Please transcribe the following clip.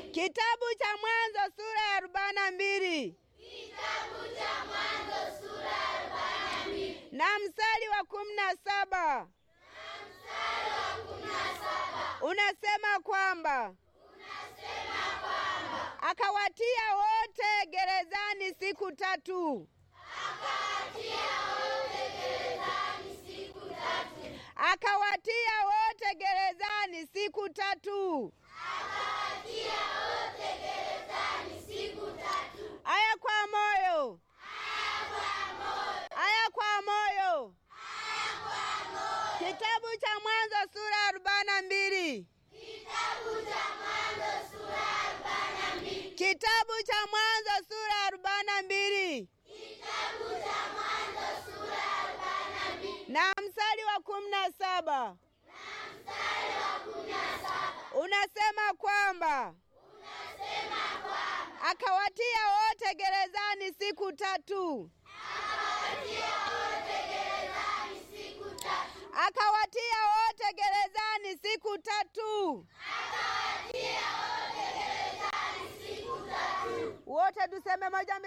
Kitabu cha Mwanzo sura ya arobaini na mbili na mstari wa kumi na saba unasema kwamba akawatia wote gerezani siku tatu akawatia wote gerezani siku tatu aya kwa moyo aya kwa moyo kitabu cha mwanzo sura ya arobaini na mbili kitabu cha mwanzo sura ya arobaini na mbili na mstari wa kumi na saba unasema kwamba akawatia wote gerezani siku tatu akawatia wote gerezani siku tatu wote tuseme moja mbili